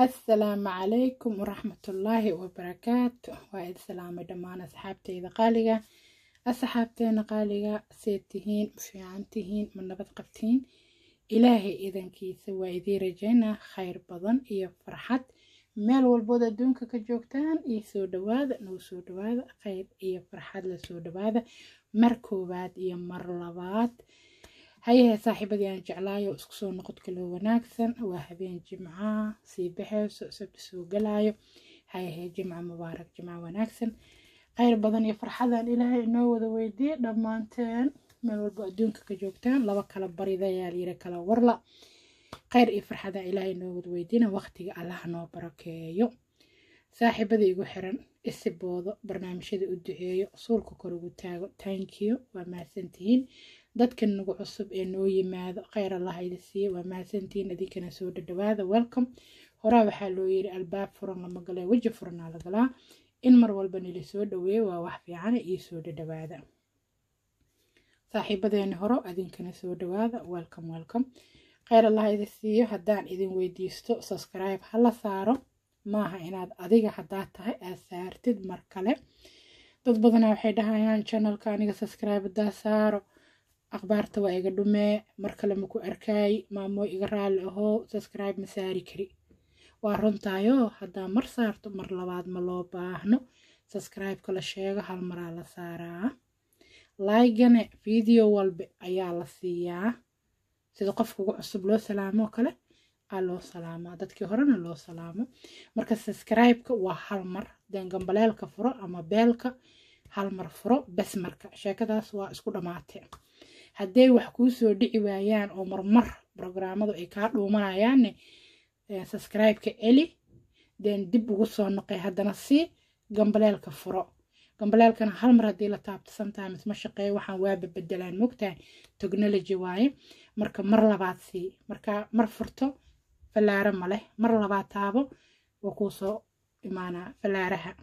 assalaamu calaykum waraxmatullaahi wabarakaatu waa id salaamay dhammaan asxaabteyda qaaliga asxaabteena qaaliga seed tihiin fiican tihiin ma nabad qabtiin ilaahay idankiisa waa idii rajaynaa khayr badan iyo farxad meel walbood adduunka ka joogtaan iyo soo dhawaada nagu soo dhawaada khayr iyo farxad la soo dhawaada mar koowaad iyo mar labaad hayahe saaxiibadii aan jeclaayo isku soo noqod kaloo wanaagsan waa habeen jimca sii baxeyso sabti soo galaayo hayahe jimca mubaarak jimca wanaagsan khayr badan iyo farxadan ilaahay inoo wada weydiiye dhammaanteen meel walbo adduunka ka joogtaan laba kala baridayaa layiri kala warla khayr iyo farxadan ilaahay inoo wada weydiina waqtiga allaha noo barakeeyo saaxiibada igu xiran isiboodo barnaamijyada u duceeyo suulka kor ugu taago tankiyo waa mahadsantihiin dadka nagu cusub ee noo yimaado kheyr allah idi siiye waa mahadsantihiin idinkana soo dhadhawaada welcome horaa waxaa loo yiri albaab furan lama galee weji furanaa la galaa in mar walba nila soo dhaweeyo waa wax fiicana iyo soo dhadhawaada saaxiibadeeni horo idinkana soo dhawaada welcome welcome kheyr allah idi siiyo haddaan idin weydiisto subscribe hala saaro maaha inaad adiga haddaa tahay aad saartid mar kale dad badanaa waxay dhahayaan channelka aniga subscribe haddaa saaro akhbaarta waa iga dhumee mar kale maku arkaay maamoo iga raalli ahoo subscribe ma saari kari waa runtaayoo haddaa mar saarto mar labaad ma loo baahno subscribe-ka la sheego hal maraa la saaraa laygane video walba ayaa la siiyaa sida qofka ugu cusub loo salaamoo kale aa loo salaamaa dadkii horena loo salaamo marka subscribe-ka waa hal mar deen gambaleelka furo ama beelka hal mar furo bes marka sheekadaas waa isku dhammaatee hadday wax kuu soo dhici waayaan oo marmar brograamadu ay kaa dhuumanayaanne subscribe-ka eli den dib ugu soo noqay haddana si gambaleelka furo gambaleelkana hal mar haddii la taabto sometimes ma shaqeeyo waxaan waaba bedelaan mogtahay technology waaye marka mar labaad sii marka mar furto fallaaro ma leh mar labaad taabo waa kuu soo imaanaa fallaaraha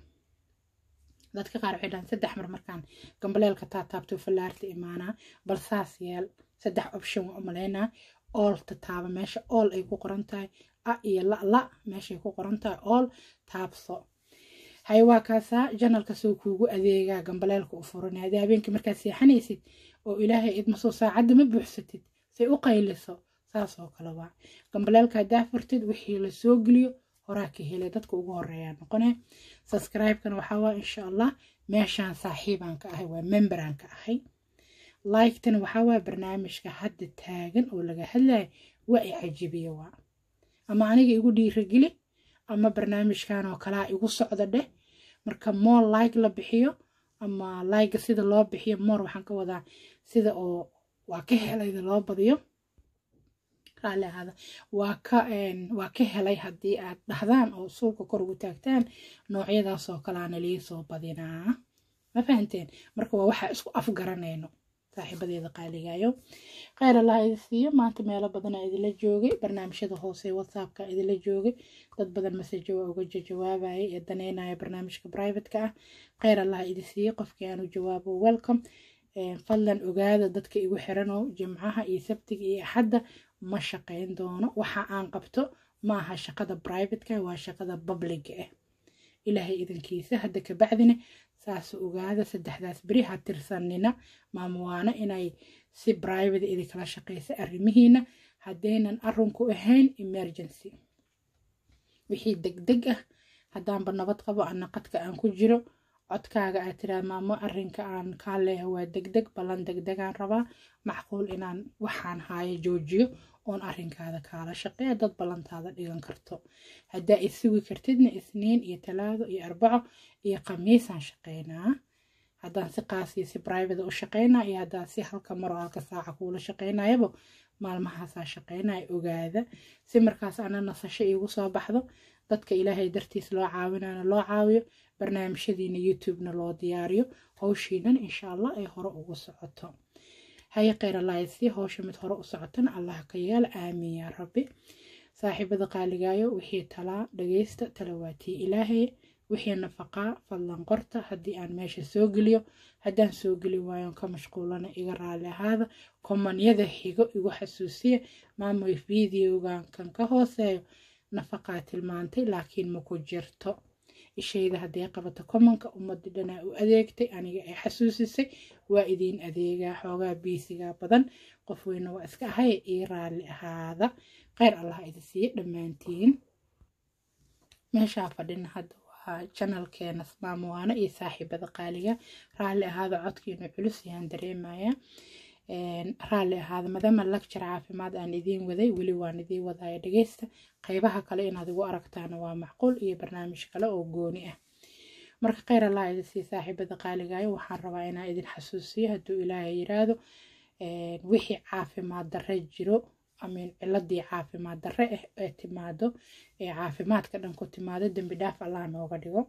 dadka qaar waxay dhahaan saddex mar markaan gambaleelka taa taabto fallaarta imaanaa bal saas yeel saddex option waa umaleynaa oolta taaba meesha ool ay ku qoran tahay a iyo la la meeshay ku qoran tahay ool taabso hay waa kaasaa janalka soo kuugu adeegaa gambaleelka u furanay haddii habeenkii markaad seexanaysid oo ilaahay idmasoo saacadda ma buuxsatid say u qayliso saas oo kale waa gambaleelka haddaa furtid wixii la soo geliyo horaa ka helay dadka ugu horeeyaa noqone subscribe-kana waxaa waa insha allah meeshaan saaxiibaan ka ahay waa memberaan ka ahay like-tana waxaa waa barnaamijka hadda taagan oo laga hadlayo waa i cajibiya waa ama aniga igu dhiirageli ama barnaamijkan oo kalaa igu socda dheh marka moor like la bixiyo ama like sida loo bixiyo moor waxaan ka wadaa sida oo waa ka helayda loo badiyo raalli ahaada waa ka waa ka helay haddii aad dhahdaan oo suulka kor ugu taagtaan noocyadaas oo kalaana liisoo badinaa ma fahanteen marka waa waxaa isku afgaranayno saaxiibadeeda qaaligayo kheyr allah idi siiyo maanta meelo badanaa idila joogay barnaamijyada hoose whatsappka idila joogay dad badan masajo waa uga jawaabayay ee daneynaya barnaamijka privateka ah kheyr allah idi siiyo qofkii aanu jawaabo welcome fadlan ogaada dadka igu xiranoo jimcaha iyo sabtiga iyo axadda ma shaqayn doono waxa aan qabto ma aha shaqada privateka waa shaqada publiga ah ilaahay idankiisa hadda kabacdina saas ogaada saddexdaas beri ha tirsanina maamuwaano inay si private idinkala shaqeysa arrimihiina haddaynan arinku ahayn emergency wixii degdeg ah haddaanba nabad qabo ana qadka aan ku jiro codkaaga aad tiraa maamo arrinka aan kaa leeha waa degdeg ballan degdegaan rabaa macquul inaan waxaan haayo joojiyo oon arrinkaada kaala shaqeeya dad ballantaada dhigan karto haddaa isugi kartidna isniin iyo talaado iyo arbaco iyo khamiisaan shaqeynaa haddaan si qaasiyo si brivate u shaqeynaa iyo haddaan si halka maro halka saaca kuula shaqeynayaba maalmahaasaa shaqeynaya ogaada si markaas ana nasasho iigu soo baxdo dadka ilaahay dartiis loo caawinana loo caawiyo barnaamijyadiina youtubena loo diyaariyo howshiinan insha allah ay hore ugu socoto haye kheyr allahysi howsha mid hore u socotana allah ka yeel aamiin yaa rabbi saaxiibada qaaligaayo wixii talaa dhageysta talawaatii ilaahay wixii nafaqaa fadlan qorta haddii aan meesha soo geliyo haddaan soo geli waayon ka mashquulana iga raali ahaada komanyada xigo igu xasuusiya maamoy videogan kan ka hooseeyo nafaqaa tilmaantay laakiin ma ku jirto ishayda hadday qabato komanka ummadii dhanaa u adeegtay aniga ay xasuusisay waa idiin adeegaa xoogaa biisigaa badan qof weyne waa iska ahay ii raalli ahaada kheyr allah idi siiye dhammaantiin meeshaa fadhina hadda waa janalkeena maamuwaano iyo saaxiibada qaaliga raalli ahaada codkiinu culus yaan dareemayaa raalli ahaada maadaama lagjar caafimaad aan idiin waday weli waan idiin wadaya dhageysta qeybaha kale inaad igu aragtaana waa macquul iyo barnaamij kale oo gooni ah marka kheyr allah idin sii saaxiibada qaaligayo waxaan rabaa inaan idin xasuusiyo hadduu ilaahay yiraahdo wixii caafimaad darre jiro amin ciladii caafimaad darre ah ee timaado ee caafimaadka dhan ku timaado dembi dhaaf allah nooga dhigo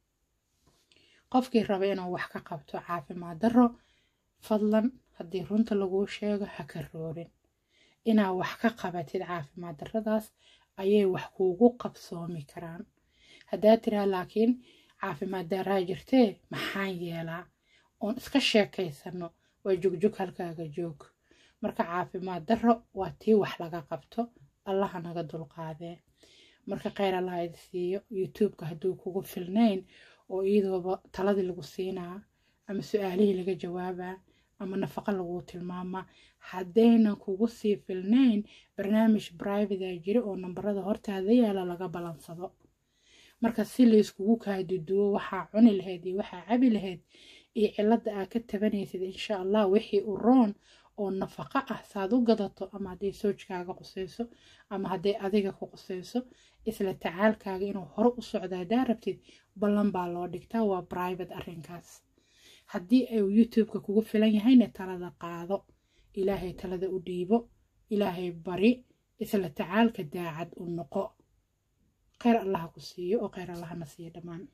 qofkii raba inuu wax ka qabto caafimaad darro fadlan haddii runta laguu sheego ha ka roorin inaa wax ka qabatid caafimaad darradaas ayay wax kuugu qabsoomi karaan haddaa tiraa laakiin caafimaad daraa jirtee maxaan yeelaa oon iska sheekaysano waa jogjog halkaaga joog marka caafimaad darro waa tii wax laga qabto allaha naga dulqaadee marka kheyr allah idi siiyo youtubeka hadduu kugu filnayn oo iyadooba taladii lagu siinaa ama su-aalihii laga jawaabaa ama nafaqo laguu tilmaamaa haddaynan kugu sii filnayn barnaamij brivata jira oo nambarada hortaada yaala laga balansado marka si layskugu kaaduduwo waxaa cuni lahayd iyo waxaa cabi lahayd iyo cilada aa ka tabanaysid insha allah wixii u roon oo nafaqo ah saad u gadato ama hadday soojkaaga qusayso ama hadday adiga ku qusayso isla tacaalkaaga inuu hore u socdo haddaa rabtid ballan baa loo dhigtaa waa brivate arrinkaas haddii ay youtubeka kugu filan yahayna talada qaado ilaahay talada u dhiibo ilaahay bari isla tacaalka daacad u noqo kheyr allaha ku siiyo oo kheyr allahana siiyo dhammaan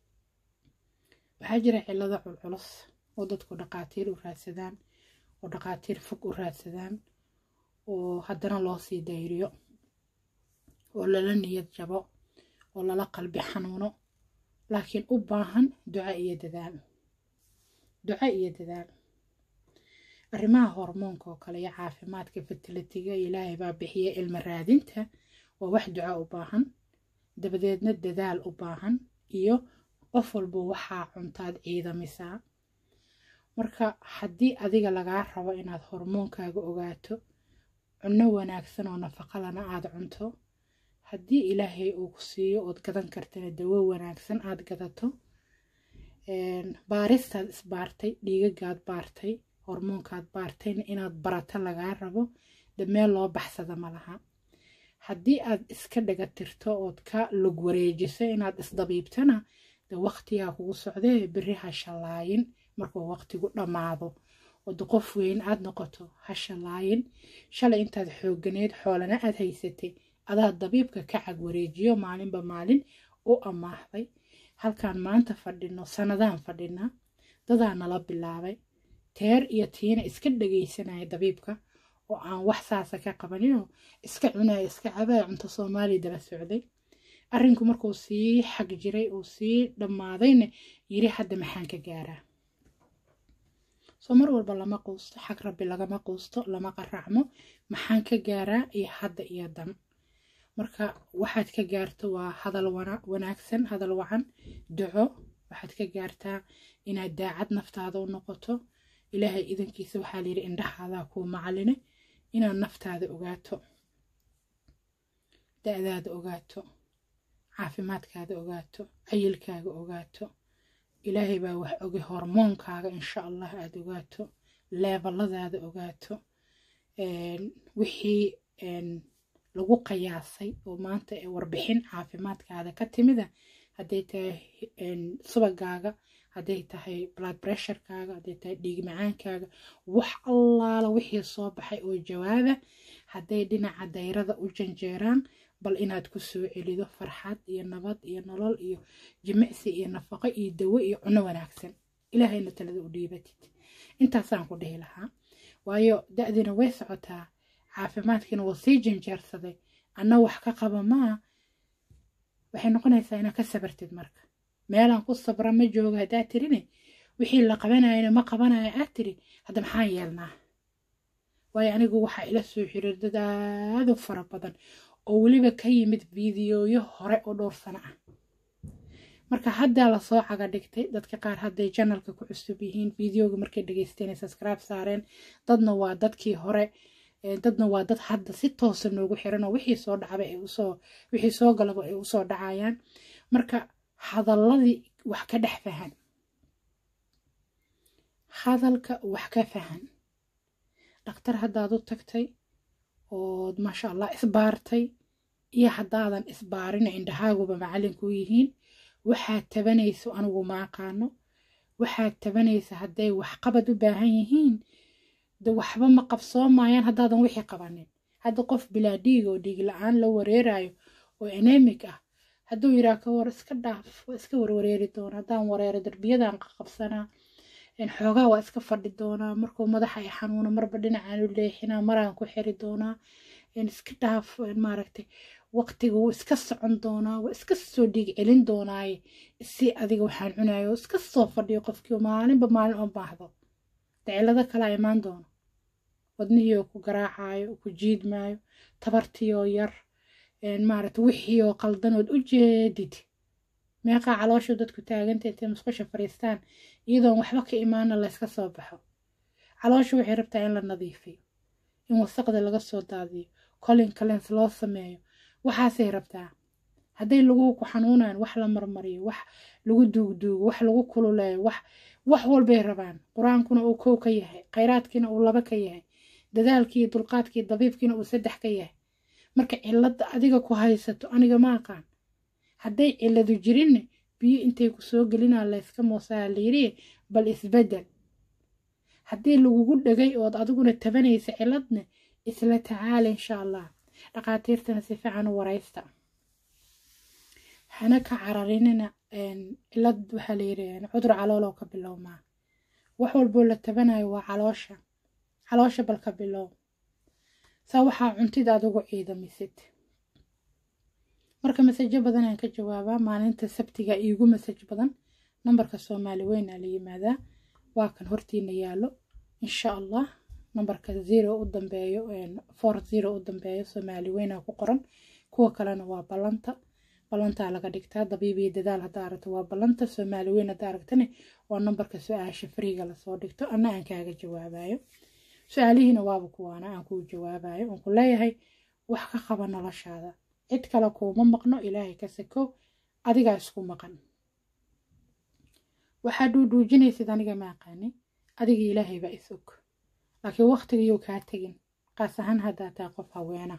waxaa jira cilado culculus oo dadku dhaqaatiir u raadsadaan oo dhaqaatiir fog u raadsadaan oo haddana loo sii dayriyo oo lala niyad jabo oo lala qalbi xanuuno laakiin u baahan duca iyo dadaal duco iyo dadaal arrimaha hormoonka oo kale iyo caafimaadka fatilitiga ilaahay baa bixiya ilmo raadinta waa wax duco u baahan dabadeedna dadaal u baahan iyo qof walba waxaa cuntaad ciidamisaa marka haddii adiga lagaa rabo inaad hormoonkaaga ogaato cunno wanaagsan oo nafaqalana aada cunto haddii ilaahay uu ku siiyo ood gadan kartana dawo wanaagsan aada gadato baaristaad isbaartay dhiigagaad baartay hormoonkaad baartayna inaad barato lagaa rabo dameel loo baxsada ma laha haddii aad iska dhagatirto ood ka lug wareejiso inaad isdabiibtana de waqtigaa kugu socdee beri ha shallaayin markuu waqtigu dhammaado ood qof weyn aad noqoto ha shallaayin shalay intaad xooganeed xoolana aad haysatay adaa dabiibka ka cag wareejiyo maalinba maalin u amaahday halkaan maanta fadhino sanadaan fadhinaa dadaa nala bilaabay teer iyo tiina iska dhagaysanaya dabiibka oo aan wax saasa ka qabaninoo iska cunaya iska cabaya cunto soomaaliya daba socday arrinku markuu sii xag jiray uu sii dhammaadayna yiri hadda maxaan ka gaaraa soo mar walba lama quusto xag rabbi lagama quusto lama qaracmo maxaan ka gaaraa iyo hadda iyo dan marka waxaad ka gaarto waa hadal wanaagsan hadal wacan duco waxaad ka gaartaa inaad daacad naftaada u noqoto ilaahay idankiisa waxaa layidhi indhahaadaa kuu macaline inaad naftaada ogaato da-daada ogaato caafimaadkaada ogaato cayilkaaga ogaato ilaahay baa wax ogay hormoonkaaga insha allah aada ogaato leebaladaada ogaato wixii lagu qayaasay oo maanta warbixin caafimaadkaada ka timida hadday tahay subagaaga hadday tahay blood pressurekaaga hadday tahay dhiig macaankaaga wax allaala wixii soo baxay oo jawaaba hadday dhinaca dayrada u janjeeraan bal inaad ku soo celido farxad iyo nabad iyo nolol iyo jimicsi iyo nafaqo iyo dawo iyo cuno wanaagsan ilaahayna talada u dhiibatid intaasaan ku dhihi lahaa waayo da-diina way socotaa caafimaadkiina waa sii janjeersaday anna wax ka qaba maa waxay noqonaysaa inaad ka sabartid marka meelaan ku sabra ma jooga haddaad tirine wixii la qabanayana ma qabanayo aad tiri hadda maxaan yeelnaa waayo anigu waxaa ila soo xiriir dad aada u fara badan oo weliba ka yimid fiidiyooyo hore oo dhowr sano ah marka haddaa lasoo caga dhigtay dadka qaar hadday janalka ku cusub yihiin fideoga markay dhegeysteen ay subscribe saareen dadna waa dadkii hore dadna waa dad hadda si toosa noogu xiran oo wixii soo dhacba ay usoo wixii soo galaba ay usoo dhacayaan marka hadalladii wax ka dhex fahan hadalka wax ka fahan dhakhtar haddaad u tagtay ood maasha allah isbaartay iyo haddaadan isbaarina indhahaaguba macalinkuu yihiin waxaad tabanayso anigu ma aqaano waxaad tabanaysa hadday waxqabad u baahan yihiin de waxba ma qabsoomayaan haddaadan wixii qabanin hadda qof bilaa dhiig oo dhiig la-aan la wareerayo oo enemic ah hadduu yiraa ka war iska dhaaf waa iska warwareeri doona haddaan wareero darbiyadan qabsanaa xoogaa waa iska fadhi doonaa markuu madaxa ay xanuuno marba dhinacaan u leexinaa maraan ku xiri doonaa iska dhaaf maaragtay waqtiga wuu iska socon doonaa waa iska soo dhiig celin doonaaye si adiga waxaan cunayo iska soo fadhiyo qofkii maalinba maalin oo baahdo dacilado kalaa imaan doono wadnihii oo ku garaacayo oo ku jiidmaayo tabartii oo yar maaragta wixii oo qaldanood u jeedid meeqaa calooshu dadku taaganta intay musqusha fariistaan iyadoon waxba ka imaana layska soo baxo calooshu waxay rabtaa in la nadiifiyo in wasaqda laga soo daadiyo colin calens loo sameeyo waxaasay rabtaa hadday laguhu ku xanuunaan wax la marmariyo wax lagu duugduugo wax lagu kululeeyo wax wax walbay rabaan qur-aankuna uu kow ka yahay khayraadkiina uu laba ka yahay dadaalkii dulqaadkii dabiibkiina uu saddex ka yahay marka cilladda adiga ku haysato aniga ma aqaan hadday cilladu jirinne biyo intay ku soo gelinaa layska moosaa layidhi bal isbeddel haddii lagugu dhegay ood adiguna tabanaysa cilladne isla tacaala insha allah dhaqaatiirtana si fiican u waraysta hana ka cararinina cillad waxaa layidhi cudur calooloo ka bilowmaa wax walboo la tabanayo waa caloosha caloosha bal ka bilow saa waxaa cuntida adugu ciidamisid marka masajo badan aan ka jawaabaa maalinta sabtiga iigu masaj badan nambarka soomaali weynaa la yimaadaa waa kan hortiina yaalo insha allah nambarka zero u dambeeyo for zero u dambeeyo soomaali weynaa ku qoran kuwa kalena waa ballanta ballantaa laga dhigtaa dabiibiyo dadaal haddaa aragto waa ballanta soomaali weyn haddaa aragtane waa nambarka su-aasha fariiga lasoo dhigto anna aan kaaga jawaabayo su-aalihiina waaba kuwaana aan kuu jawaabayo oon ku leeyahay wax ka qaba noloshaada cid kale kuuma maqno ilaahay ka sakow adigaa isku maqan waxaa dhuudhuujinaysid aniga ma aqaani adiga ilaahay baa is og laakiin waqtigayou kaa tegin qaas ahaan haddaa taa qof haweena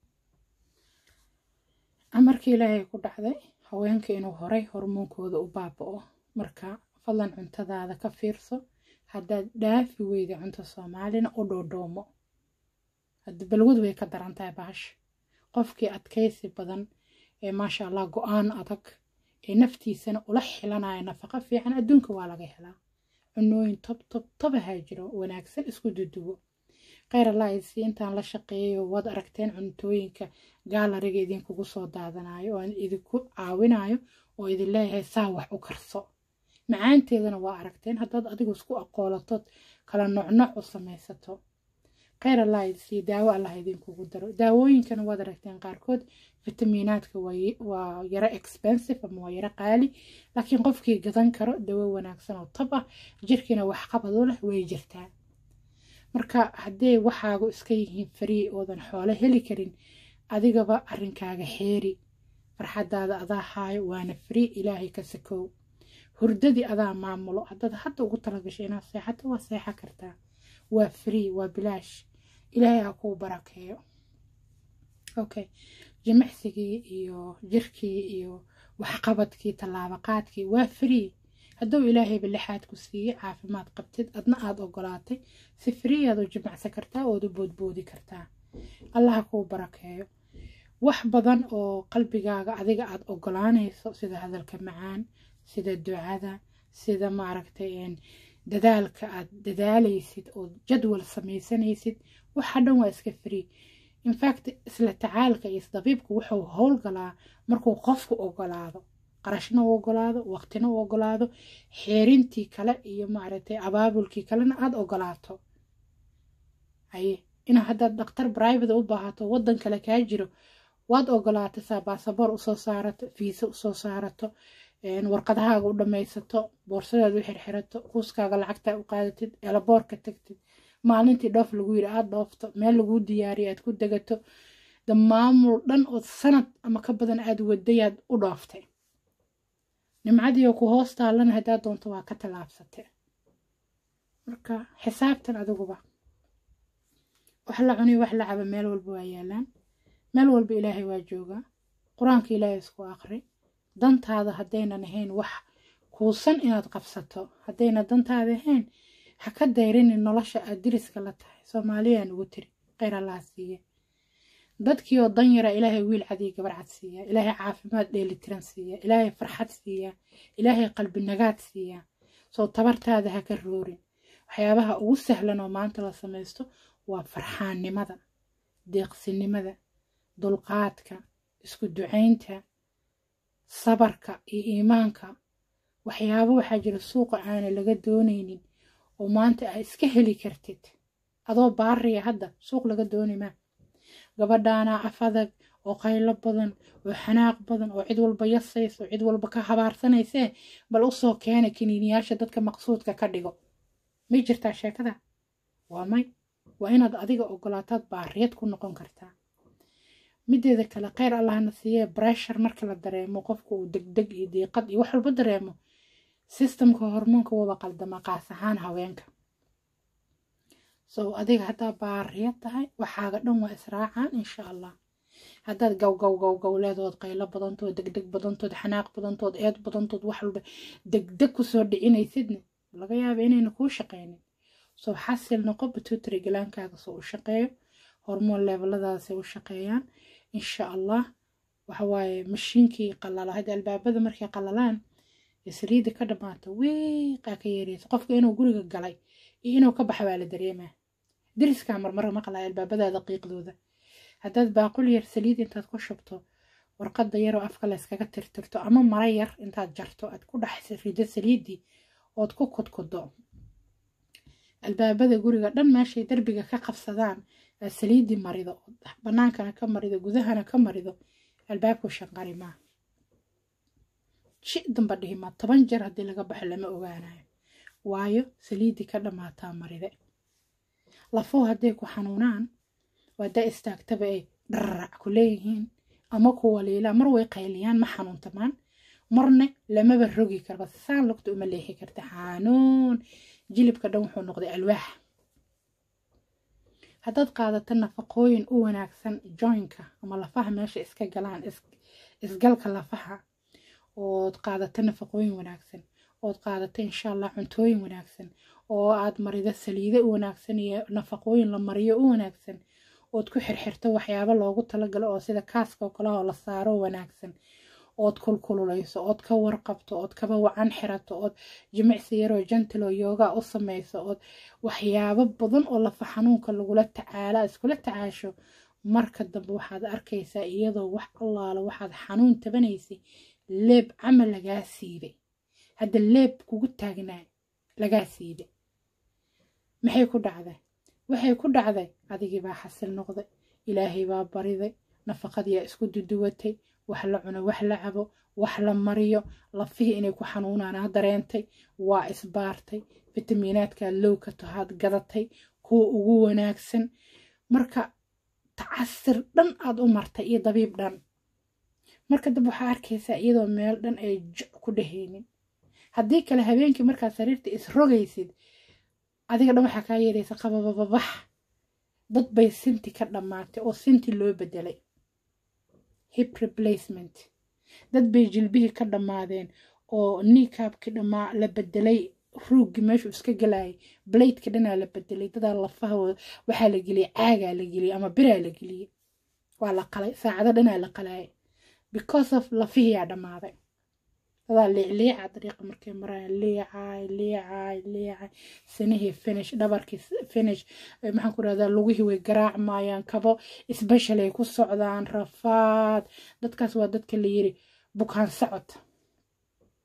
amarkii ilaahay ku dhacday haweenka inuu horay hormoonkooda u baaba'o marka fadlan cuntadaada ka fiirso haddaad dhaafi weyda cunto soomaalina u dhoodhoomo hadda balwad way ka daran tahay bahasha qofkii adkaysi badan ee maasha allah go-aan adag ee naftiisana ula xilanaya nafaqo fiican adduunka waa laga helaa cunooyin tob tob tobahaa jiro wanaagsan isku duduwo kheyr allah isi intaan la shaqeeyayo waad aragteen cuntooyinka gaalariga idinkugu soo daadanayo oo idinku caawinayo oo idin leeyahay saa wax u karso macaanteedana waa aragteen haddaad adigu isku aqoolatood kala nocnoc u samaysato kheyr allah isi daawo allah idinkugu daro daawooyinkana waad aragteen qaarkood fitamiinaadka waa yaro expensive ama waa yaro qaali laakiin qofkii gadan karo dawo wanaagsan oo tab ah jirkiina waxqabad u leh way jirtaa marka hadday waxaagu iska yihiin farii oodan xoolo heli karin adigaba arrinkaaga xeeri farxadaada adaa haayo waana farii ilaahay ka sakow hurdadii adaa maamulo haddaad hadda ugu talagashay inaad seexato waa seexa kartaa waa free waa bilaash ilaahay ha kuu barakeeyo okay jimicsigii iyo jirkii iyo waxqabadkii tallaabaqaadkii waa free hadduu ilaahayba lixaad ku siiyey caafimaad qabtid adna aada ogolaatay si free aad u jimacsan kartaa ood u boodboodi kartaa allaha kuu barakeeyo wax badan oo qalbigaaga adiga aada ogolaanayso sida hadalka macaan sida ducada sida maaragtay dadaalka aad dadaalaysid oo jadwal samaysanaysid waxa dhan waa iska free infact isla tacaalka iyo isdabiibku wuxuu howlgalaa markuu qofku ogolaado qarashna u ogolaado waqtina u ogolaado xeerintii kale iyo maaragtay abaabulkii kalena aada ogolaato haye ina haddaad dhakhtar brivate u baahato waddan kale kaa jiro waad ogolaatay saa baasaboor usoo saarato fiisa usoo saarato warqadahaaga u dhammaysato boorsadaada u xirxirato kuuskaaga lacagtaa u qaadatid elaboorka tagtid maalintii dhoof lagu yiri aada dhoofto meel laguu diyaariyo aad ku degato da maamul dhan oo sanad ama ka badan aada wadayaad u dhooftay nimcadii oo ku hoos taallana haddaad doonto waa ka tallaabsatay marka xisaabtan adiguba wax la cuniyo wax la caba meel walba waa yaalaan meel walba ilaahay waa joogaa qur-aanka ilaahay isku aqri dantaada haddaynan ahayn wax kuusan inaad qabsato haddayna dantaada ahayn ha ka dayrinin nolosha aad diriska la tahay soomaaliyaan ugu tiri kheyr allaha siiye dadkii oo dan yara ilaahay wiil cadiyo gabar cad siiya ilaahay caafimaad dheelitiran siiya ilaahay farxad siiya ilaahay qalbi nagaad siiya soo tabartaada ha ka roorin waxyaabaha ugu sahlan oo maanta la samaysto waa farxaannimada deeqsinimada dulqaadka isku ducaynta sabarka iyo iimaanka waxyaabo waxaa jira suuqa aana laga doonaynin oo maanta aa iska heli kartid adoo baariya hadda suuq laga doonimaa gabadhaanaa af adag oo qaylo badan oo xanaaq badan oo cid walba yasaysa oo cid walba ka habaarsanaysee bal usoo keena kiniiniyaasha dadka maqsuudka ka dhigo may jirtaa sheekada waa may waa inaad adiga ogolaataad baariyad ku noqon kartaa mideeda kale kheyr allahna siiyee breshar marka la dareemo qofka uu degdeg iyo diiqad iyo wax walba dareemo sistamka hormoonka waba qaldama qaas ahaan haweenka sow adiga haddaa baariya tahay waxaaga dhan waa israacaan insha allah haddaad gowgow gowgow leedood qaylo badantood degdeg badantood xanaaq badantood eed badantood wax walba degdeg kusoo dhicinaysidna laga yaaba inayna kuu shaqaynin soo xasil noqo batutri galaankaaga soo u shaqeeyo hormoon leebeladaasay u shaqeeyaan insha allah waxawaaye mashiinkii qalala hadda albaabada markay qalalaan saliidda ka dhammaata wiiqaa ka yeeraysa qofka inuu guriga galay iyo inuu ka baxa waa la dareemaa diriskaa marmara maqlaya albaabadaada qiiqdooda haddaad baaqul yar saliid intaad ku shubto warqadda yaroo afka layskaga tirtirto ama mara yar intaad jarto aad ku dhex rido saliiddii ood ku kudkudo albaabada guriga dhan meeshay darbiga ka qabsadaan aad saliiddii marido bannaankana ka marido gudahana ka marido albaabku shanqari maa shi damba dhihimaa toban jeer haddii laga baxo lama ogaanayo waayo saliiddii ka dhammaataa maride lafuhu hadday ku xanuunaan waadaa istaagtaba ay dhararac ku leeyihiin ama ku waliilaa mar way qayliyaan ma xanuuntamaan marna lamaba rogi karba saan lugta uma leexi karta xanuun jilibka dhan wuxuu noqday alwaax haddaad qaadato nafaqooyin u wanaagsan joynka ama lafaha meesha iska galaan isgalka lafaha ood qaadato nafaqooyin wanaagsan ood qaadato insha allah cuntooyin wanaagsan oo aad marido saliide u wanaagsan iyo nafaqooyin la mariyo u wanaagsan ood ku xirxirto waxyaabo loogu talagalo oo sida kaaska oo kale oo la saaro wanaagsan ood kulkululayso ood ka warqabto ood kaba wacan xirato ood jimicsi yaroo jantalo yooga u samayso ood waxyaabo badan oo lafa xanuunka lagula tacaala iskula tacaasho marka dambe waxaad arkaysaa iyadoo wax allaala waxaad xanuun tabanaysay leeb camal lagaa siibay hadda leeb kugu taagnaa lagaa siibay maxay ku dhacday waxay ku dhacday adigii baa xasil noqday ilaahay baa bariday nafaqadiyaa isku duduwatay wax la cuno wax la cabo wax la mariyo lafihii inay ku xanuunaanaa dareentay waa isbaartay fitamiinaadkaa lowka tahaad gadatay kuwa ugu wanaagsan marka tacasir dhan aad u martay iyo dabiib dhan marka dab waxaa arkaysaa iyadoo meel dhan ay joc ku dhehaynin haddii kale habeenkii markaad sariirta isrogaysid adiga dhan waxaa kaa yeeraysa qababababax dad bay sinti ka dhammaatay oo sinti loo bedelay hip replacement dad bay jilbihii ka dhammaadeen oo niikaabkii dhammaa la bedelay ruuggii meeshuu iska galayay bladeka dhanaa la bedelay dadaa lafaha waxaa la geliyay caagaa la geliyay ama biraa la geliyey waa la qalay saacado dhanaa la qalayay because of lafihiyaa dhammaaday dadaa liicliica dariiqa markay maraya liicay liicay liicay sanihii finish dhabarkii finish maxaan ku rahdaa lugihii way garaacmayaan kabo isbeshal ay ku socdaan rafaad dadkaas waa dadka la yiri bukaan socod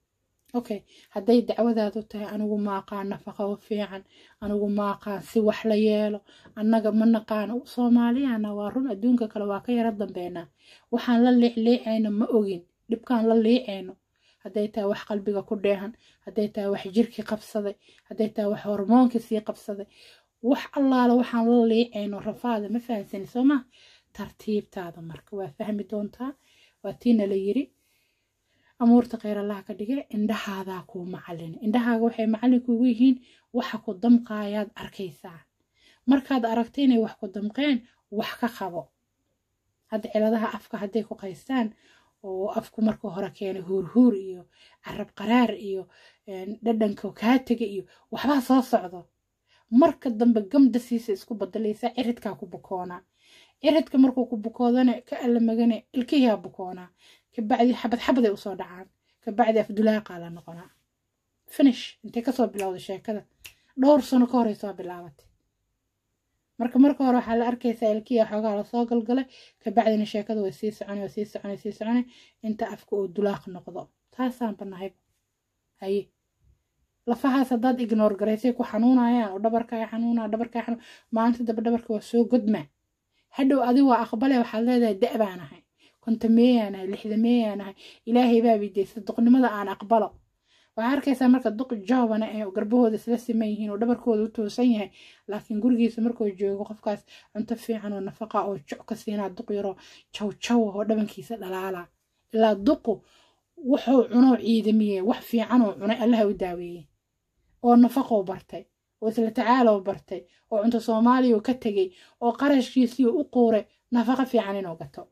okay hadday dacwadaadu tahay anigu maaqaan nafaqo fiican anigu maaqaan si wax la yeelo annaga ma naqaano soomaaliyana waa run adduunka kale waa ka yaro dambeynaa waxaan la liicliicayno ma ogin dhibkaan la liicayno hadday tahay wax qalbiga ku dheehan hadday tahay wax jirkii qabsaday hadday tahay wax hormoonkii sii qabsaday wax allaala waxaan la liicayno rafaada ma fahamsani soo maa tartiibtaada marka waa fahmi doontaa waa tiina la yiri amuurta kheyr allaha ka dhige indhahaadaa kuu macalin indhahaaga waxay macallin kugu yihiin waxa ku damqaayaad arkaysaa markaad aragta inay wax ku damqeen wax ka qabo hadda ciladaha afka hadday ku qaystaan oo afku marka hore keenay huurhuur iyo carab qaraar iyo dhadhanka kaatega iyo waxbaa soo socdo marka dambe gamda siisa isku badalaysaa ciridkaa ku bukoonaa ciridka markuu ku bukoodana ka allamagane ilkiyaa bukoonaa kabacdi xabad xabaday usoo dhacaan kabacdi afdulaaqaa la noqonaa finish intay kasoo bilowday sheekada dhowr sano ka horey soo bilaabatay marka marka hore waxaa la arkaysaa ilkiya xoogaa lasoo galgalay kabacdina sheekada way sii soconay way sii soconay sii soconay inta afka uu dulaaq noqdo taasaan banahayba haye lafahaas haddaad ignoor garaysay ku xanuunayaan oo dhabarkaa xanuunaa dhabarkaa xanuun maalinta daba dhabarka waa soo godmaa hadhow adi waa aqbale waxaad leedahay da' baan ahay kontameeyaan ahay lixdameeyaan ahay ilaahay baa bidaysa duqnimada aan aqbalo waxaa arkaysaa marka duq joobana ee garbahooda isla siman yihiin oo dhabarkooda u toosan yahay laakiin gurigiisa markuu joogo qofkaas cunto fiican oo nafaqa oo joc ka siinaa duq yaroo jaw jaw oo dhabankiisa dhalaala ilaa duqu wuxuu cunoo ciidamiyey wax fiican oo cunay allaha u daaweeyey oo nafaqou bartay oo isla tacaalow bartay oo cunto soomaaliya ka tegey oo qarashkiisii u quuray nafaqo fiican inuu gato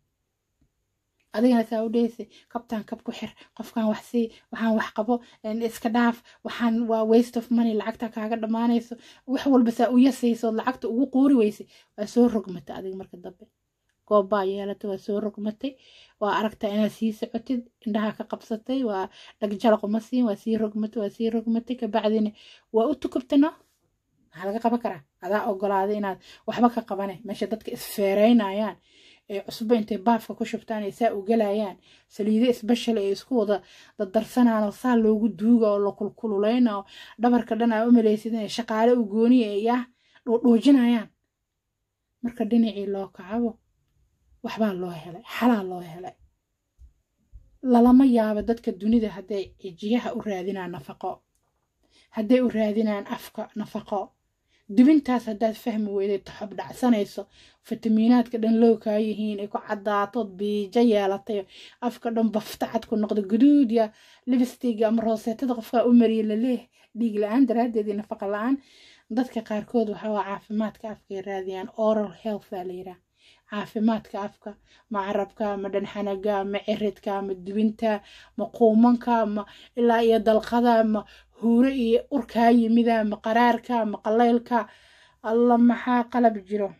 adigana saa u dheysay kabtaan kab ku xir qofkan wax sii waxaan wax qabo iska dhaaf waxaan waa waste of money lacagta kaaga dhammaanayso wax walba saa u yasayso lacagta ugu quuri weysay waa soo rogmatay adiga marka dambe goobbaa yeelatay waa soo rogmatay waa aragtaa inaad sii socotid indhaha ka qabsatay waa dhagjalaquma siin waa sii rogmatay waa sii rogmatay kabacdina waa u tukubtano maxaa laga qaban karaa adaa ogolaaday inaad waxba ka qabane meesha dadka isfeereynayaan ee cusbo intay baafka ku shubtaan ay saa u galayaan saliido isbashal ay isku wada dadarsanaan oo saa loogu duuga oo la kulkululeyna oo dhabarka dhan aa u malaysid inay shaqaale u gooniya ay yaa dhuudhuujinayaan marka dhinacii loo kacabo waxbaa loo helay xalaa loo helay lalama yaabo dadka dunida hadday cijiyaha u raadinaan nafaqo hadday u raadinaan afka nafaqo dubintaas haddaad fahmi weyday taxob dhacsanayso fitamiinaadka dhan low kaa yihiin ay ku caddaatood biijo yeelatay afka dhan baftacad ku noqdo guduud ya libistiga ama rooseetada qofkaa u mariya laleeh dhiig la-aan daraaddeed iyo nafaqa la-aan dadka qaarkood waxaa waa caafimaadka afkay raadiyaan oral health baa la yidhaha caafimaadka afka ma carabka ma dhanxanaga ma ciridka ma dubinta ma quumanka ma ilaa iyo dalqada ma huure iyo urkaa yimida ma qaraarka ma qalaylka alla maxaa qalab jiro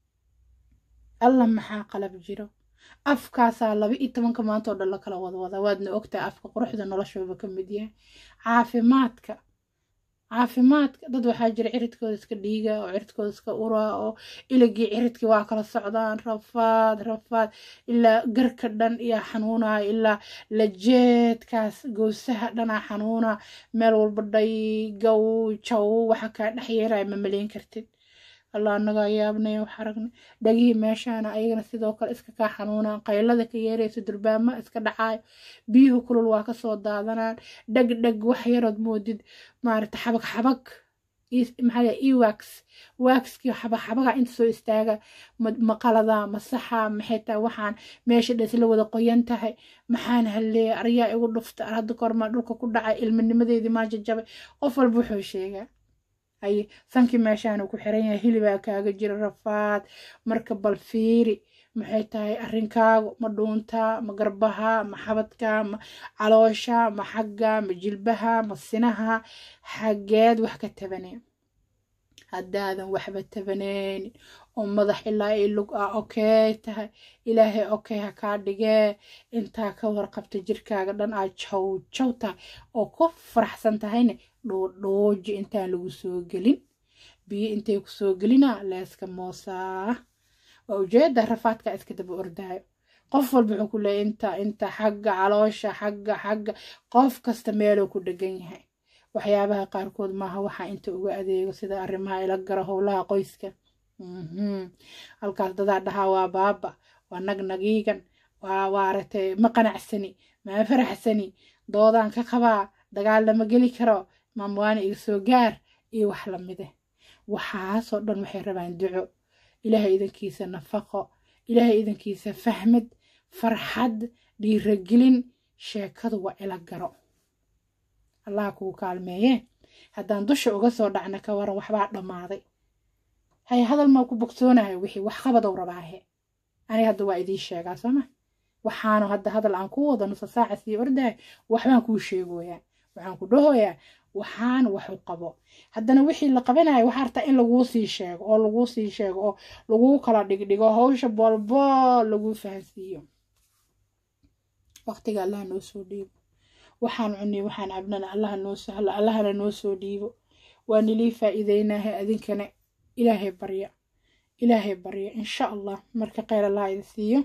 alla maxaa qalab jiro afkaasaa laba iyo tobanka maanta oo dhan la kala wadwada waadna ogtahay afka quruxda noloshooba ka mid yahay caafimaadka caafimaadka dad waxaa jira ciridkooda iska dhiiga oo ciridkooda iska ura oo iligii ciridkii waa kala socdaan rafaad rafaad ilaa garka dhan iyo xanuunaya ilaa lajeedkaas gowsaha dhanaa xanuuna meel walba dhay gow jaw waxa kaa dhex yeeraya ma malayn kartid allah anagaa yaabnay wax aragnay dhagihii meeshaana ayagana sidoo kale iska kaa xanuunaan qaylada ka yeerayso durbaama iska dhacaayo biyuhu kulul waa kasoo daadanaan dhag dhag wax yarood moodid maarata xabag xabag maxaa ewax waxkii xabag xabaga inta soo istaaga maqalada masaxa maxay tahay waxaan meesha dhan isla wada qoyan tahay maxaan halleeya aryaa igu dhufta hadda kormaa dhulka ku dhacay ilminimadeedii maa jajabay qof walba wuxuu sheegaa haye sankii meeshaanu ku xiran yahay hilibaa kaaga jira rafaad marka bal fiiri maxay tahay arrinkaagu ma dhuuntaa ma garbaha ma xabadka ma caloosha ma xagga ma jilbaha ma sinaha xaggeed wax ka tabaneen haddaadan waxba tabaneynin oo madax ilaa i lug ah okey tahay ilaahay okey ha kaa dhigee intaa ka warqabta jirkaaga dhan aa jaw jaw tahay oo ku faraxsan tahayne dhuudhuuji intaan lagu soo gelin biyo intay kusoo gelina leeska moosaa waa ujeeda rafaadka iska daba ordaayo qof walba wuxuu ku leeyahy inta inta xagga caloosha xagga xagga qof kasta meeluu ku dhegan yahay waxyaabaha qaarkood maaha waxaa inta uga adeego sida arrimaha ila garo howlaha qoyska halkaas dadaa dhahaa waa baaba waa nagnagiigan waa waaratay ma qanacsani maa faraxsani doodaan ka qabaa dagaal lama geli karo maamwaana iga soo gaar iyo wax lamide waxaasoo dhan waxay rabaan duco ilaahay idankiisa nafaqo ilaahay idankiisa fahmad farxad dhiiragelin sheekadu waa ila garo allah kugu kaalmeeye haddaan dusha uga soo dhacna ka waran waxbaa dhammaaday hay hadal maa ku bogsoonahay wixii wax qabadow rabaahe aniga hadda waa idiin sheegaa sooma waxaanu hadda hadal aan ku wada nusa saaca sii ordahay waxbaan kuu sheegoyaa waxaan ku dhahoyaa waxaan waxu qabo haddana wixii la qabanayo waxaa artaa in laguu sii sheego oo laguu sii sheego oo laguu kala dhigdhigo hawsha boolbool laguu fahansiiyo waqtiga allaha noo soo dhiibo waxaan cunay waxaan cabnana allaha noo sahlo allahana noo soo dhiibo waa nilii faa'iideynaha adinkana ilaahay barya ilaahay barya insha allah marka kheyr allaha idin siiyo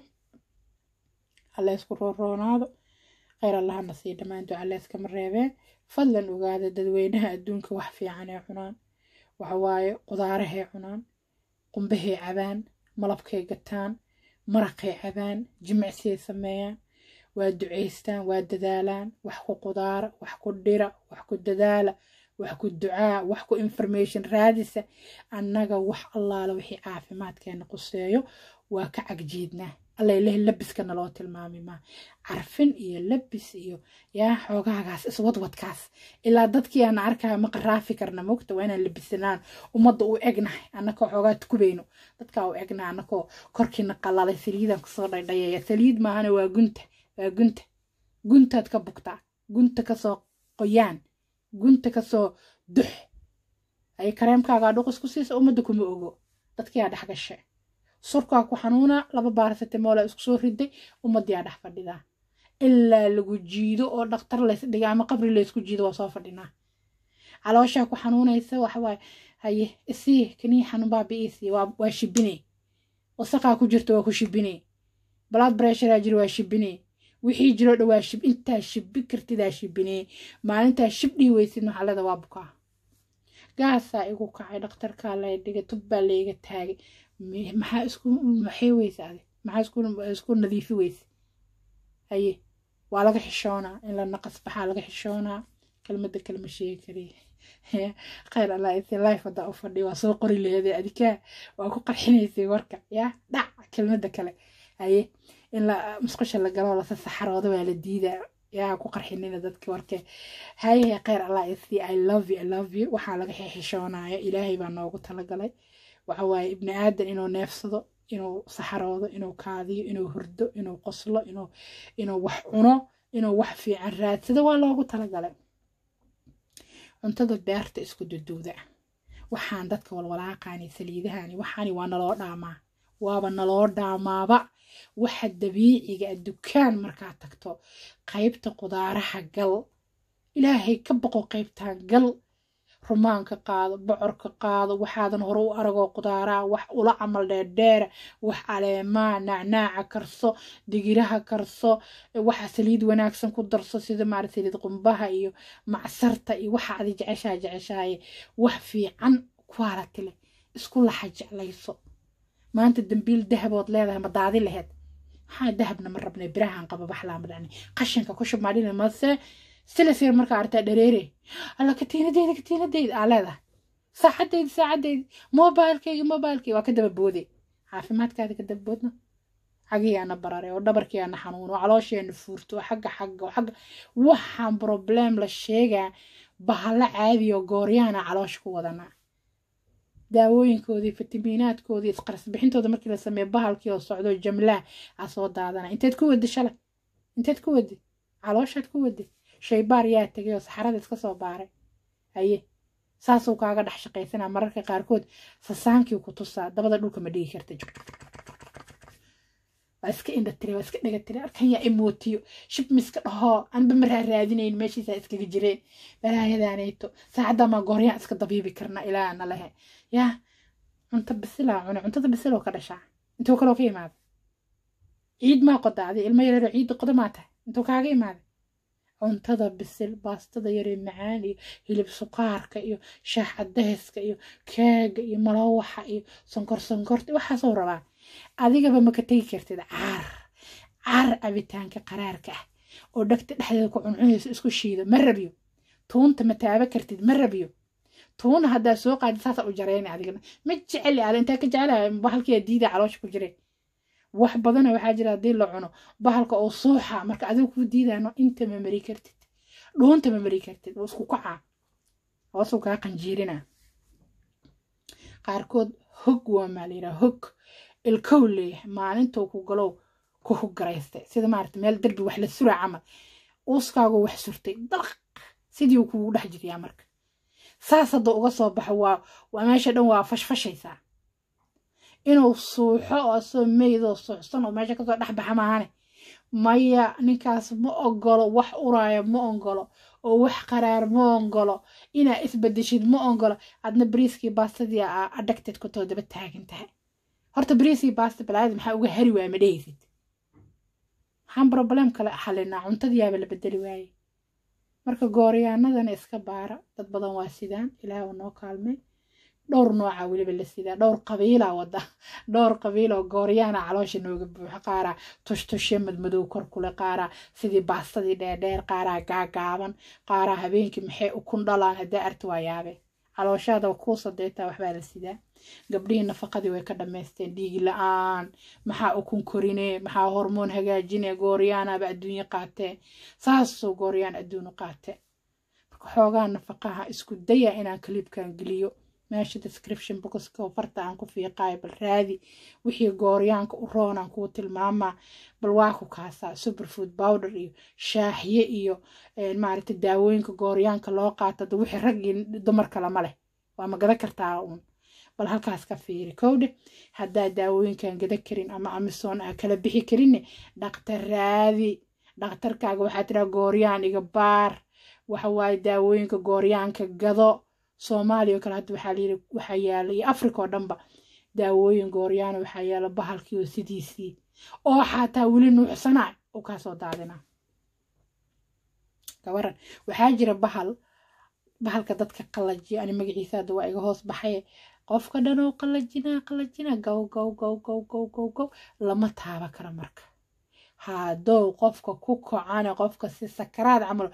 alla isku rooroonaado kheyr allahana sii dhammaan duca layskama reebee fadlan ogaada dadweynaha adduunka wax fiican ee cunaan waxawaaye qudaarahay cunaan qumbahay cabaan malabkay gataan maraqay cabaan jimicsiyay sameeyaan waa ducaystaan waa dadaalaan wax ku qudaara wax ku dhira wax ku dadaala wax ku ducaa wax ku information raadisa annaga wax allaala wixii caafimaadkeena quseeyo waa ka cagjiidnaa alla ilahi labiska naloo tilmaami maa carfin iyo labis iyo yaa xoogaagaas iswadwadkaas ilaa dadkii aan arkaa ma qaraafi karna mogta waa inaan labisanaan ummadda u egnahay annakoo xoogaa tukubayno dadkaa u egnahay annakoo korkiina qalalay saliidaan kusoo dhaydhayaya saliid maahana waa gunta waa gunta guntaad ka bugtaa gunta kasoo qoyaan gunta kasoo dux ay kareemkaagaa dhuqis ku siisa ummadda kuma ogo dadkiyaa dhex gashe surkaa ku xanuuna laba baarasetemoola isku soo riday ummadiyaa dhex fadhidaa ilaa lagu jiido oo dhaktar laysdhiga ama qabri laysku jiido waa soo fadhinaa calooshaa ku xanuunaysa waxawaaye haye isii kanii xanuun baabi'iisii waa shibine wasaqaa ku jirta waa ku shibine blood pressurea jira waa shibine wixii jiro dha waa shib intaa shibi kartidaa shibine maalintaa shib dhii weysid maxalada waa bukaa gaasaa igu kacay dhakhtarkaa lay dhigay tubbaa layga taagay maxaa isku maxay weyse adi maxaa isku nadiifi weyse haye waa laga xishoonaa in la naqas baxaa laga xishoonaa kelmadda kalma sheegi kariya khayr allah isi life haddaa u fadhiya waa soo qori laheedee adikaa waa ku qarxinaysay warka yaa dhac kelmadda kale haye in la musqusha la galo lasa saxarooda waa la diidaa yaa ku qarxinina dadka warke haye khayr allah isi i love you i love you waxaa laga xishoonaya ilaahay baa noogu talagalay waxa waaye ibni aadan inuu neefsado inuu saxaroodo inuu kaadiyo inuu hurdo inuu qoslo inuu inuu wax cuno inuu wax fiican raadsado waa loogu talagalay cuntada beerta isku duduuda waxaan dadka walwalaaqaani saliidahani waxaani waa naloo dhaamaa waaba naloo dhaamaaba waxa dabiiciga dukaan markaa tagto qaybta qudaaraha gal ilaahay ka boqo qaybtaan gal rumaanka qaado bocorka qaado waxaadan hore u aragoo qudaaraa wax ula camal dheerdheera wax caleemaa nacnaaca karso digiraha karso waxa saliid wanaagsan ku darso sida maarata saliid qumbaha iyo macsarta iyo waxa adi jeceshaa jeceshaaye wax fiican quality leh isku laxa jeclayso maanta dambiil dahabood leedahay ma daadi laheed maxaa dahabna ma rabnay birahan qaba baxlaa ma dhacni qashinka ku shub maadhina mase silasir markaa artaa dhareere alla katiinadeyda katiinadeyda aa leedahay saacadeyda saacadeyda mobilkeyga mobilkeyga waa ka daba boode caafimaadkaada ka daba boodna xagiyaana barare oo dhabarkiyaana xanuun oo caloosheena fuurto oo xagga xagga oo xagga waxaan problem la sheegaa bahalla caadi oo gooryaana caloosha ku wadanaa daawooyinkoodii fitamiinaadkoodii isqarsbixintooda markii la sameeyo bahalkii oo socdo jamlaa aa soo daadana inteed ku wadi shalay inteed ku wadi calooshaad ku wadi shaybaar yaa tegay oo saxarada iska soo baaray haye saasuu kaaga dhex shaqaysanaa mararka qaarkood sasaankii ku tusaa dabada dhulka ma dhigi karta waa iska indha tire waa iska dhega tire arkan yaa imootiyo shib miska dhahoo anba maraa raadinayn meeshiisaa iskaga jireen balaayadaanayto saacaddamaa gooryaan iska dabiibi karna ilaa na lehe yaa cunto bisilaa cune cuntada bisiloo ka dhashaa intoo kaloo ka imaada ciid maa qodaacday ilmo yareero ciidda qoda maa tahay intuu kaaga imaaday cuntada bisil baastada yaree macaan iyo hilib suqaarka iyo shaax cadayska iyo keega iyo malawaxa iyo sonkor sonkorta waxaasoo rabaa adigaba maka tegi kartid caar caar cabitaanka qaraarka ah oo dhagta dhexdeeda ku cuncunayso isku shiido ma rabiyo tuunta ma taaba kartid ma rabiyo tuuna haddaa soo qaadi saasa u jarayna adigana ma jeceli ale intaa ka jecelahay bahalkiyaa diida caloosha ku jireen wax badana waxaa jira haddii la cuno bahalka oo suuxa marka adiga kuu diidano inta ma mari kartid dhuunta ma mari kartid waa isku kacaa hoosuu kaa qanjiirina qaarkood hog waa maa layidhaha hog ilkow leeyahay maalintuu ku galow ku hogaraystay sida maarata meel derbi wax la suraa camal uuskaagoo wax surtay dalq sidii uu kugu dhex jiriyaa marka saas hadduu uga soo baxo waa waa meesha dhan waa fashfashaysaa inuu suuxo oo asoo meydoo suuxsan oo meesha kasoo dhex baxa maahane maya ninkaas ma ogolo wax uraaya ma ogolo oo wax qaraar ma ogolo inaa isbedeshid ma ogolo adna bariiskii baastadii aa adhagteed kutoo daba taagan tahay horta bariiskii baasta balaadi maxaa uga hari waaya ma dhehaysid maxaan broblem kale xalinaa cuntadiyaaba la bedeli waaye marka gooryaanadana iska baara dad badan waa sidaan ilaah noo kaalmay dhowr nooca weliba la sidaa dhowr qabiila wada dhowr qabiil oo gooryaana caloosha nooga buuxa qaaraa tushtushe madmadow kor kule qaaraa sidii baastadii dheerdheer qaaraa gaagaaban qaaraa habeenkii maxay ukun dhalaan haddaa arti waa yaabe calooshaada kuu sadeetaa waxbaa la sidaa gabdhihii nafaqadii way ka dhammaysteen dhiigi la-aan maxaa ukun korine maxaa hormoon hagaajine gooryaanaaba adduunye qaatee saasoo gooryaan adduunu qaate marka xoogaa nafaqaha isku daya inaan kaliibkan geliyo meesha description boxka oo farta aan ku fiiqaayo bal raadi wixii gooryaanka u roonaan kuu tilmaamaa bal waa ku kaasaa superfood powder iyo shaaxye iyo maaragta daawooyinka gooryaanka loo qaato da wixii rag iyo dumarka lama leh waa ma gada kartaa uun bal halkaas ka fiiri kowdhe haddaa daawooyinkan gada karin ama amisoon aa kala bixi karinne dhaktar raadi dhakhtarkaaga waxaa tiraa gooryaan iga baar waxa waaye daawooyinka gooryaanka gado soomaaliya oo kale hadda waxaa layiri waxaa yaala iyo africa oo dhanba daawooyin gooryaana waxaa yaala bahalkii oo sidiisii oo xataa weli nuuxsanaa u kaasoo daadina gabaran waxaa jira bahal bahalka dadka qallajiya ani magaciisa hadda waa iga hoos baxaye qofka dhan oo qallajinaa qallajinaa gow gow gow gow gow gow gow lama taaba karo marka hadow qofka ku kocane qofka si sakaraad camal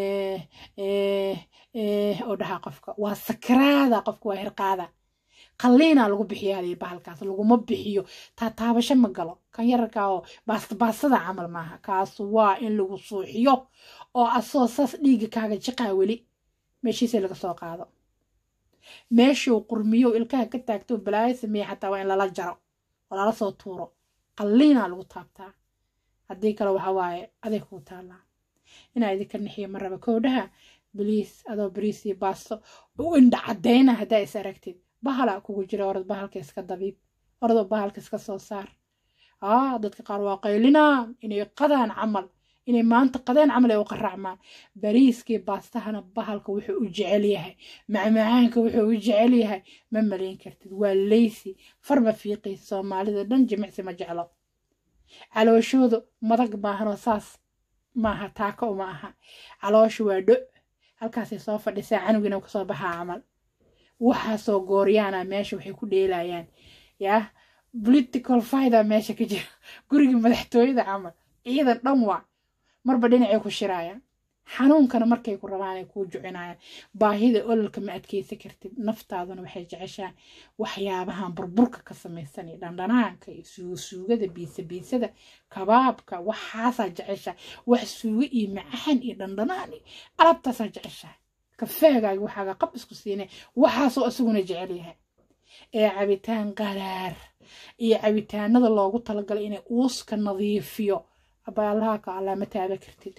oo dhahaa qofka waa sakaraada qofka waa hirqaada qalliina lagu bixiyaa layiri bahalkaas laguma bixiyo taataabasho ma galo kan yararkaa oo baastabaastada camal maaha kaas waa in lagu suuxiyo oo asoo saas dhiiga kaaga jiqaa weli meeshiisa laga soo qaado meeshuu qurmiyo ilkaha ka taagto balaayo sameeye xataa waa in lala jaro oo lala soo tuuro qalliina lagu taabtaa haddii kale waxa waaye aday kuu taallaa inaa idinka nixiyo ma raba kowdhaha baliis adoo bariis iyo baasto u indha caddayna haddaa is aragtid bahala kugu jira orad bahalka iska dabiib oradoo bahalka iska soo saar aa dadka qaar waa qaylinaa inay qadaan camal inay maanta qadeen camal ay u qaracmaan bariiskii baastahana bahalka wuxuu u jecel yahay macmacaanka wuxuu u jecel yahay ma malayn kartid waa leysi farma fiiqiisa soomaalida dhan jimicsi ma jeclo calooshoodu madag maahanoo saas maaha taako uma aha calooshu waa dho halkaasay soo fadhisaa canugina kasoo baxaa camal waxaasoo gooryaana meesha waxay ku dheelayaan yaa political fida meesha ka jira gurigii madaxtooyada camal ciidan dhan waa marba dhinacay ku shiraayaan xanuunkana markay ku rabaan ay kuu jucinayaan baahida ololka ma adkeysa kartid naftaaduna waxay jeceshaan waxyaabahan burburka ka samaysan iyo dhandhanaanka iyo suugasuugada biisa biisada kabaabka waxaasaa jeceshaa wax suugo iyo macaan iyo dhandhanaan iyo alabtaasaa jeceshaa kafeegaaga waxaaga qab isku siinay waxaasoo isaguna jecel yahay ee cabitaan qaraar iyo cabitaanada loogu talagalay inay uuska nadiifiyo abaallaha ka allaa ma taaba kartid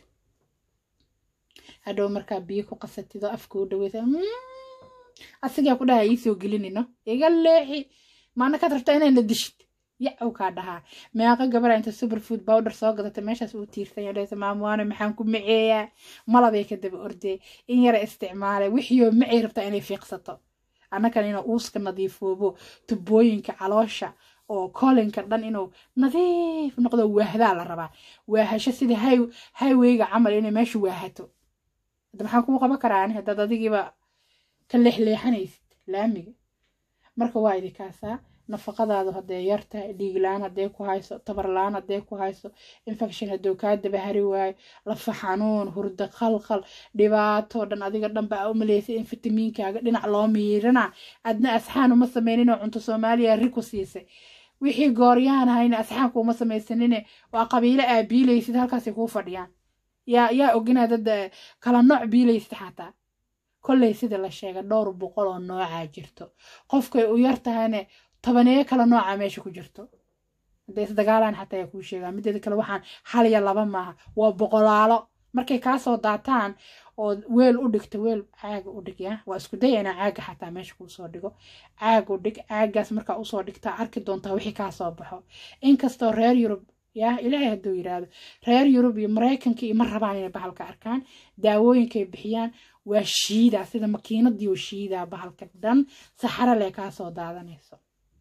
hadhow markaa biyo ku qasatid oo afka u dhaweysa asigaa ku dhaha iisoo gelinino iga leexi maana kaad rabtaa inaan la dishid yacow kaa dhahaa meeqa gabara inta superfood powder soo gadata meeshaas uu tiirsan dhahaysa maamuwaano maxaan ku maceeyaa malabay ka daba ordee in yara isticmaalay wixiioo macay rabtaa inay fiiqsato annakan inuu uuska nadiifoobo tubooyinka caloosha oo koolinka dhan inuu nadiif noqdo waahdaa la rabaa waahasho sida highwayga camal inay meesha waahato hadda maxaan kuu qaban karaa ani haddaad adigiiba ka leexleexanaysid laamiga marka waa idinkaasaa nafaqadaadu hadday yar tahay dhiiglaan hadday ku hayso tabarlaan hadday ku hayso infection hadduu kaa dabahari waayo lafa xanuun hurdo khalkhal dhibaato dhan adiga dhan baa u malaysay in fitamiinkaaga dhinac loo miirana adna asxaan uma sameyninoo cunto soomaaliya ri ku siisay wixii gooryahan hayna asxaanku uma samaysanine waa qabiilo aa biilaysid halkaasay kuu fadhiyaan yaa yaa ogina dad kala nooc biilaysid xataa kolley sida la sheega dhowr boqol oo noocaa jirto qofkay u yar tahayne tobaneeyo kala nooca meesha ku jirto hadday isdagaalaan xataa ayaa kuu sheegaa mideeda kale waxaan hal iyo laba maaha waa boqolaalo markay kaasoo daataan oo weel u dhigto weel caaga u dhig ya waa isku daya inaa caaga xataa meesha kuu soo dhigo caag u dhig caagaas markaa usoo dhigtaa arki doontaa wixii kaa soo baxo inkastoo reer yurub ya ilaahay hadduu yidhaahdo reer yurub iyo maraykanka iyo ma rabaan inay bahalka arkaan daawooyinkay bixiyaan waa shiidaa sida makiinadii oo shiidaa bahalka dhan saxaro lee kaa soo daadanayso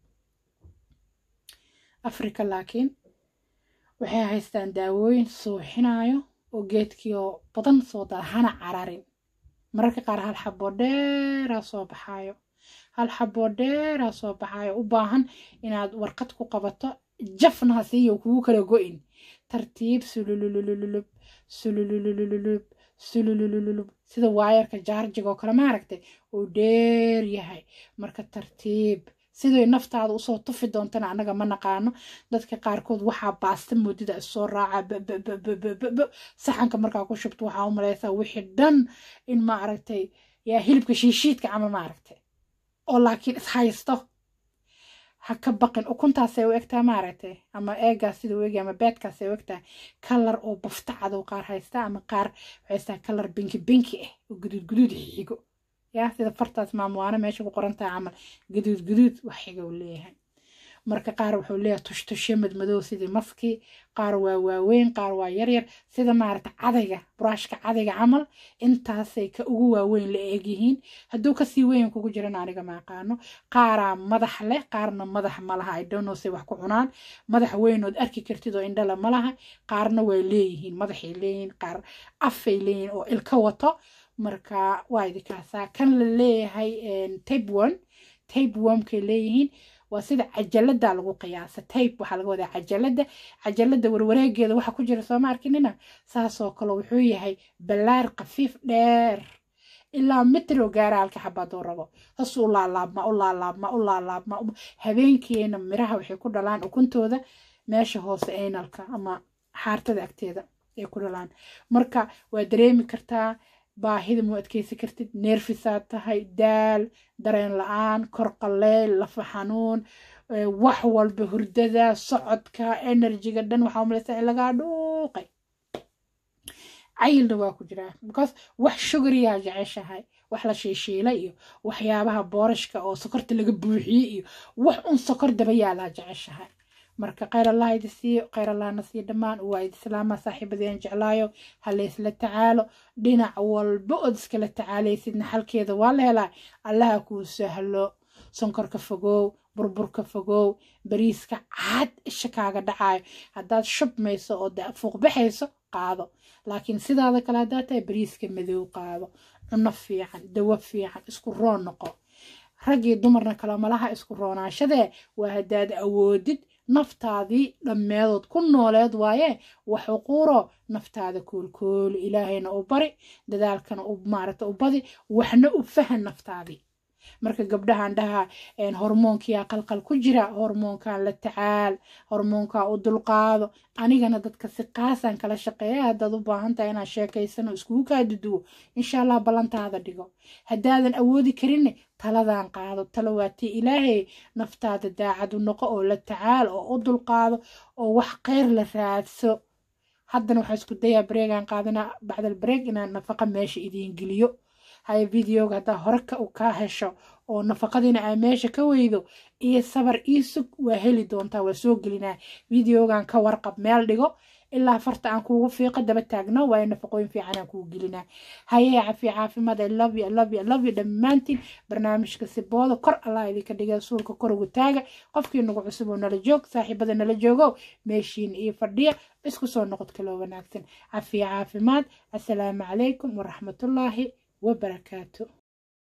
africa laakiin waxay haystaan daawooyin suuxinayo oo geedkii oo badan soo daada hana cararin mararka qaar hal xaboo dheeraa soo baxaayo hal xaboo dheeraa soo baxaayo u baahan inaad warqad ku qabato jafna ha siiyo kugu kala go-in tartiib sulululululub sulululululub sulululululub sida waayarka jaarjiga oo kale maaragtay uu dheer yahay marka tartiib siday naftaada usoo tufi doontana annaga ma naqaano dadka qaarkood waxaa baasta moodida isoo raaca saxanka markaa ku shubto waxaa u malaysaa wixii dhan in ma aragtay yaa hilibka shiishiidka camal ma aragtay oo laakiin ishaysto ha ka baqin ukuntaasay u egtaa maaragtay ama eegaas sida u egi ama beedkaasay u egtaa kalar oo bafta cadow qaar haysta ama qaar waxaystaa kalar binki binki ah oo guduud guduud xigo yaa sida fartaas maamuwaano meesha ku qoran tahay camal guduud guduud wax xiga uu leeyahay marka qaar wuxuu leeyahay tushtushe madmadow sidii maskii qaar waa waaweyn qaar waa yaryar sida maaragta cadayga buraashka cadayga camal intaasay ka ugu waaweyn la eegyihiin hadduu kasii weyn kugu jiran aniga ma aqaano qaaraa madax leh qaarna madax ma laha ay donosay wax ku cunaan madax weynood arki kartid oo indhala ma laha qaarna way leeyihiin madaxay leeyihiin qaar afay leeyihiin oo ilka wato marka waa idikaasaa kan la leeyahay tape one tape wormkay leeyihiin waa sida cajalada lagu qiyaasa tape waxaa laga wadaa cajalada cajalada warwareegeeda waxa ku jira sooma arkinina saasoo kale wuxuu yahay ballaar khafiif dheer ilaa mitro gaara halka xabaaduu rabo has u laalaabma u laalaabma u laalaabma habeenkiina miraha waxay ku dhalaan ukuntooda meesha hoose aynalka ama xaartada agteeda ay ku dhalaan marka waa dareemi kartaa baahida mu adkeysi kartid neerfisaad tahay daal dareen la-aan kor qaleyl lafa xanuun wax walba hurdada socodka enerjiga dhan waxaa umalaysaa in lagaa dhuuqay cayilna waa ku jiraa because wax shugariyaa jeceshahay wax la shiishiilay iyo waxyaabaha boorashka oo sokorta laga buuxiyey iyo wax un sokor daba yaalaa jeceshahay marka kheyr allah idi siiyo kheyr allahna siiyo dhammaan waa idi islaama saaxiibadeen jeclaayo ha laysla tacaalo dhinac walba ood iskala tacaalaysidna xalkeeda waa la helaa allaha kuu sahlo sonkorka fogow burburka fogow bariiska cad isha kaaga dhacayo haddaad shubmayso oo fuuqbaxayso qaado laakiin sidaada kale haddaad tahay bariiska madow qaado cuno fiican dawo fiican isku roon noqo raggii dumarna kale malaha isku roonaashadee waa haddaad awoodid naftaadii dhammeedood ku nooleed waaye wax uquuro naftaada koolkooli ilaahayna u bari dadaalkana maaragta u badi waxna u fahan naftaadii marka gabdhahan dhaha hormoonkiyaa qalqal ku jira hormoonkan la tacaal hormoonkaa u dulqaado anigana dadka si qaasaan kala shaqeeya haddaad u baahan tahay inaad sheekaysano iskugu kaa duduwo insha allah ballantaada dhigo haddaadan awoodi karinne taladan qaado talo waatii ilaahay naftaada daacadu noqo oo la tacaal oo u dulqaado oo wax kheyr la raadso haddana waxaa isku dayaa bareegaan qaadanaa bacdal bareeg inaan nafaqa meesha idiin geliyo haya videoga haddaa hore ka kaa hesho oo nafaqadiina aa meesha ka weydo iyo sabar ii sug waa heli doontaa waa soo gelinaa videogan ka warqab meel dhigo ilaa farta aan kuugu fiiqo daba taagno waayo nafaqooyin fiican aan kugu gelinaa hayee cafiya caafimaad i love you i love you i love you dhammaantiin barnaamijka sibooda kor allah idinka dhigay suulka kor ugu taaga qofkii nagu cusub oo nala joog saaxiibada nala joogo meeshiin iyo fadhiya isku soo noqod kaloo wanaagsan cafiya caafimaad assalaamu calaykum waraxmatullaahi wabarakaatu